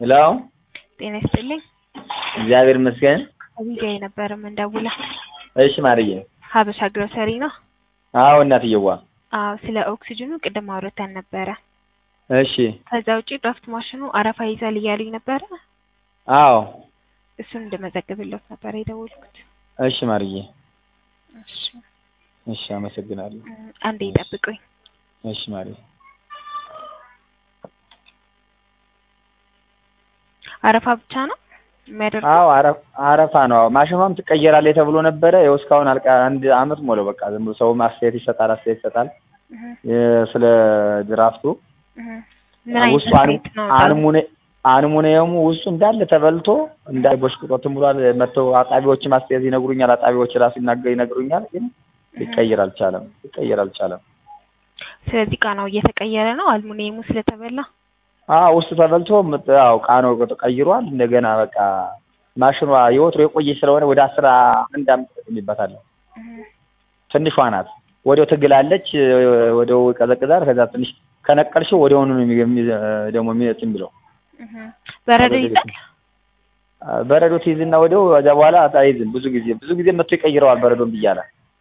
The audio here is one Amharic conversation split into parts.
ሄሎ ጤና ይስጥልኝ። እግዚአብሔር ይመስገን። አቢጋይ ነበር የምንደውላ። እሺ ማርዬ። ሀበሻ ግሮሰሪ ነው። አዎ እናትየዋ። አዎ ስለ ኦክሲጅኑ ቅድም አውርተን ነበረ። እሺ ከዛ ውጪ ድራፍት ማሽኑ አረፋ ይዛል እያሉኝ ነበረ። አዎ እሱን እንደመዘግብለት ነበር የደወልኩት። እሺ ማርዬ። እሺ እሺ አመሰግናለሁ። እም፣ አንዴ ይጠብቁኝ። እሺ ማርዬ። አረፋ ብቻ ነው የሚያደርገው? አዎ አረ- አረፋ ነው። አዎ ማሽኗም ትቀየራለች ተብሎ ነበረ። ይኸው እስካሁን አልቃ አንድ አመት ሞላው። በቃ ዝም ብሎ ሰው አስተያየት ይሰጣል አስተያየት ይሰጣል እህ፣ የ- ስለ ድራፍቱ እህ። ምን አይነት ውስጡ አን- ሬት ነው? አንሙኔ አልሙኒየሙ ውስጡ እንዳለ ተበልቶ እንዳለ ቦሽቅጦትም ብሏል። መጥተው አጣቢዎችም አስተያየት ይነግሩኛል። አጣቢዎች ራሱ ይናገ ይነግሩኛል። ግን ሊቀየር አልቻለም። ሊቀየር አልቻለም። ስለዚህ ቃናው እየተቀየረ ነው አልሙኒየሙ ስለተበላ። አዎ ውስጡ ተበልቶ ምጥ- ያው ቃናው ተቀይሯል። እንደገና በቃ ማሽኗ የወትሮ የቆየች ስለሆነ ወደ አስራ አንድ አመት ተጠቅሜበታለሁ። እህ፣ ትንሿ ናት። ወዲያው ትግላለች፣ ወዲያው ይቀዘቅዛል። ከዛ ትንሽ ከነቀልሽው ወዲያውኑ ነው የሚ- የሚ- ደግሞ የሚነጥ የሚለው እህ። በረዶ በረዶ ይዛል? በረዶ ትይዝና ወዲያው ከዚያ በኋላ አይዝም። ብዙ ጊዜ ብዙ ጊዜ መጥቶ ይቀይረዋል በረዶን ብያለ።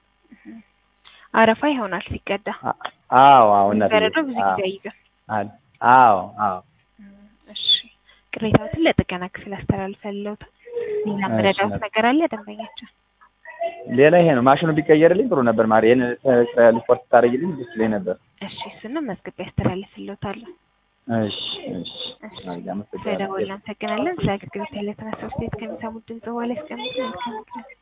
አረፋ ይሆናል ሲቀዳ። አዎ አዎ እናትዬ። በረዶ ብዙ አዎ ጊዜ አይይዝም። አዎ አዎ እም፣ እሺ ቅሬታዎትን ለጥገና ክፍል አስተላልፈልዎታል። ሌላ እሺ፣ መረዳት እናት- ነገር አለ ደንበኛቸው? ሌላ ይሄ ነው። ማሽኑ ቢቀየርልኝ ጥሩ ነበር። ማሪ ይሄን ሪፖርት ታደርጊልኝ ደስ ይለኝ ነበር። እሺ እሱንም መዝግቤ ያስተላልፍልዎታለሁ። እሺ እሺ። እሺ ማሪ አመሰግናለሁ። ስለደወልን እናመሰግናለን። ስለ አገልግሎት ያለ ተነሳስቶ ከሚሰሙት ድምጽ በኋላ ያስቀምጡ። መልካም ቀን።